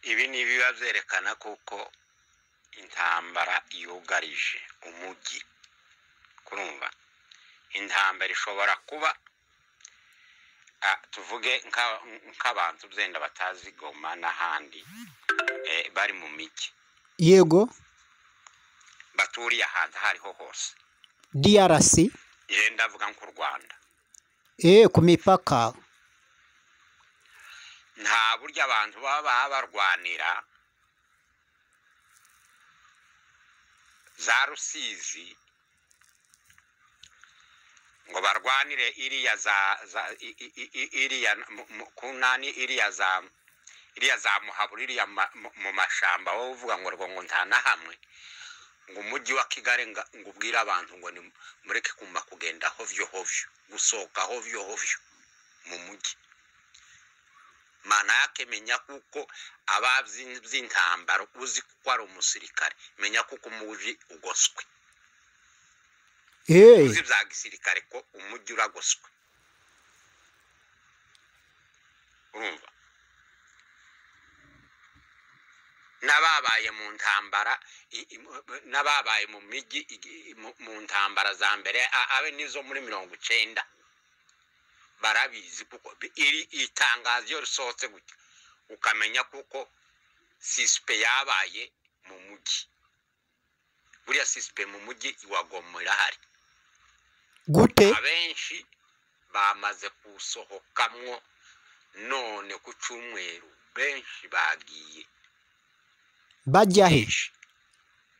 ibi ni ibiba byerekana kuko intambara yugarije umujyi kurumva intambara ishobora kuba tuvuge nk'abantu byenda batazi goma n'ahandi bari mu mijyi yego baturiye ahantu aho ariho hose DRC yenda avuga nk'u rwanda eh ku mipaka nta buryo abantu baba barwanira za rusizi ngo barwanire iriya za iriya ku nani iriya za iriya za muhabura iriya mu mashyamba wowe uvuga ngo rwo ngo nta na hamwe ngo umujyi wa kigali ngo ubwire abantu ngo ni mureke kumva kugenda hovyo hovyo gusohoka hovyo hovyo mu mujyi mana yake menya kuko ababyi by'intambaro uzi kuko ari umusirikare menya kuko umujyi ugoswe uzi bya gisirikare ko umujyi uragoswe urumva n'ababaye mu ntambara n'ababaye mu mijyi mu ntambara za mbere abe n'izo muri mirongo icyenda barabizi kuko iri itangazo iyo risohotse gutya ukamenya kuko sisipe yabaye mu mujyi buriya sisipe mu mujyi iwagoma irahari gute abenshi bamaze gusohokamwo none ku cyumweru benshi bagiye bajya he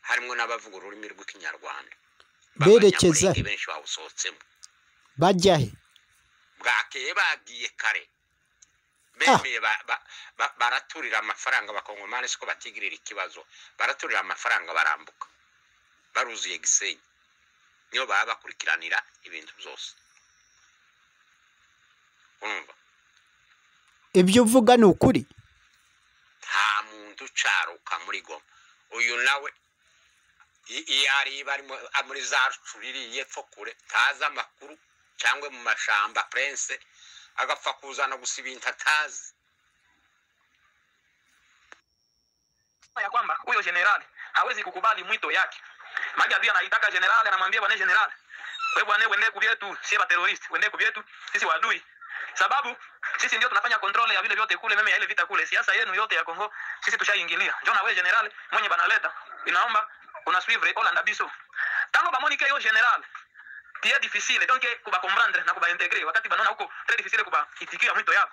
harimo n'abavuga ururimi rw'ikinyarwanda berekeza he benshi bawusohotsemo bajya he bwakeye bagiye kare bemeye baraturira amafaranga bakongomani siko batigirira ikibazo baraturira amafaranga barambuka baruzuye gisenyi niyo baba bakurikiranira ibintu byose urumva ibyo uvuga ni ukuri nta muntu ucaruka muri goma uyu nawe iyo ari muri za rucuririye epfo kure ntazi amakuru cyangwa mu mashyamba purense agapfa kuzana gusa ibintu atazi ya kwamba huyo jenerali hawezi kukubali mwito yake maji adui anaitaka jenerali anamwambia bwana jenerali wewe bwana uende kuvyetu sie ba terrorist uende kuvyetu sisi wadui sababu sisi ndio tunafanya control ya vile vyote kule meme ya ile vita kule siasa yenu yote ya Kongo sisi tushaingilia njoo na wewe jenerali mwenye banaleta inaomba una suivre Holland biso tango bamonike yo jenerali pia difficile donc kuba comprendre na kuba integrer wakati banaona huko très difficile kuba itikia mwito yao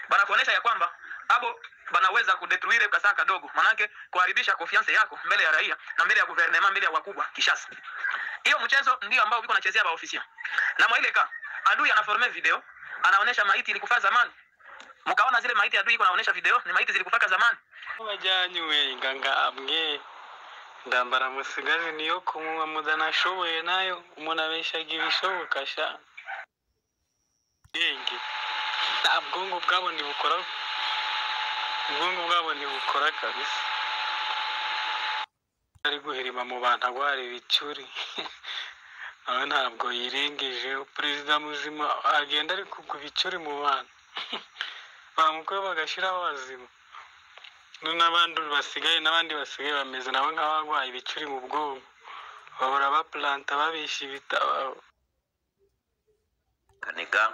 banakuonesha ya kwamba hapo banaweza kudetruire kwa saa kadogo manake kuharibisha confiance yako mbele ya raia na mbele ya gouvernement mbele ya wakubwa Kishasa hiyo mchezo ndio ambao uko nachezea ba ofisia na mwaile ka adui anaforme video anaonesha maiti ilikufa zamani mkaona zile maiti adui iko anaonesha video ni maiti zilikufa zamani wajanywe nganga amwe ndambara musigazi niyo kumuba mudanashoboye nayo umuntu abeshaga ibishoboka sha ubwenge nta bwonko bwabo ntibukora ubwonko bwabo ntibukora kabisa ari guhirima mu bantu agwara ibicuri nawe ntabwo yirengeje perezida muzima agenda ari kugwa ibicuri mu bantu bamukweho bagashyiraho abazima n'abandi basigaye n'abandi basigaye bameze nabo nk'abarwaye ibicuri mu bwonko bahora bapuranta babisha ibitabo kaniga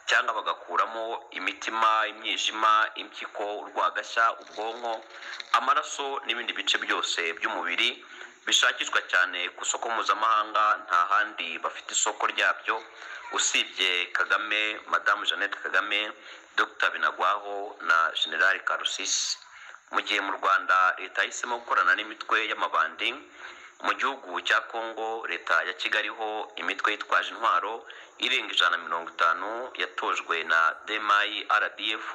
cyangwa bagakuramo imitima imyijima impyiko urwagashya ubwonko amaraso n'ibindi bice byose by'umubiri bishakishwa cyane ku isoko mpuzamahanga nta handi bafite isoko ryabyo usibye kagame madamu jeannette kagame dr binagwaho na generale karusisi mu gihe mu rwanda leta yahisemo gukorana n'imitwe y'amabandi mu gihugu cya kongo leta ya kigali ho imitwe yitwaje intwaro irenga ijana na mirongo itanu yatojwe na demayi rdf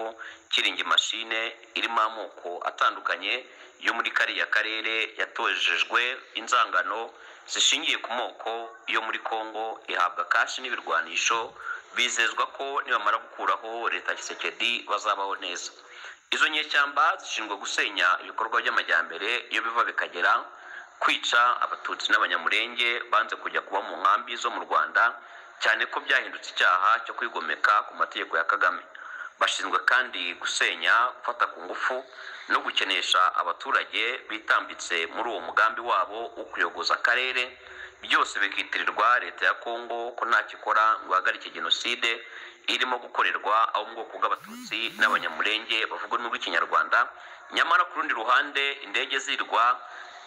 kiringi mashine irimo amoko atandukanye yo muri kariya karere yatojejwe inzangano zishingiye ku moko yo muri kongo ihabwa kashi n'ibirwanisho bizezwa ko nibamara gukuraho leta kisekedi bazabaho neza izo nyeshyamba zishinzwe gusenya ibikorwa by'amajyambere iyo biva bikagera kwica abatutsi n'abanyamurenge banze kujya kuba mu nkambi zo mu rwanda cyane ko byahindutse icyaha cyo kwigomeka ku mategeko ya kagame bashinzwe kandi gusenya gufata ku ngufu no gukenesha abaturage bitambitse muri uwo mugambi wabo wo kuyogoza akarere byose bikitirirwa leta ya kongo ko ntacyo ikora ngo ihagarike jenoside irimo gukorerwa aho mu bwoko bw'abatutsi n'abanyamurenge bavuga ururimi rw'ikinyarwanda nyamara ku rundi ruhande indege zirwa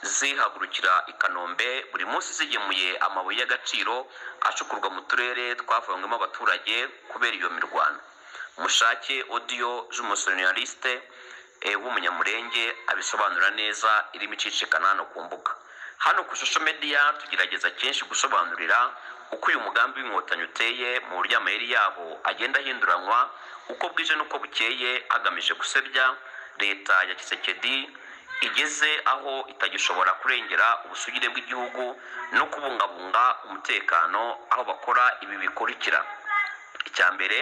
zihagurukira i kanombe buri munsi zigemuye amabuye y'agaciro acukurwa mu turere twavanyweho abaturage kubera iyo mirwano mushake odiyo jumusorinalisite w'umunyamurenge abisobanura neza irimo icicikana hano ku mbuga hano ku shusho mediya tugerageza kenshi gusobanurira uko uyu mugambi w'inkotanyi uteye mu buryo amayeri yabo agenda ahinduranywa uko bwije n'uko bukeye agamije gusebya leta ya kisekedi igeze aho itagishobora kurengera ubusugire bw'igihugu no kubungabunga umutekano aho bakora ibi bikurikira icya mbere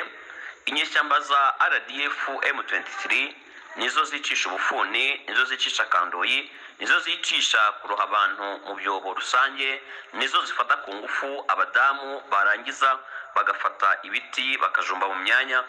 inyeshyamba za rdf m23 nizo zicisha ubufuni nizo zicisha kandoyi nizo zicisha kuroha abantu mu byobo rusange nizo zifata ku ngufu abadamu barangiza bagafata ibiti bakajumba mu myanya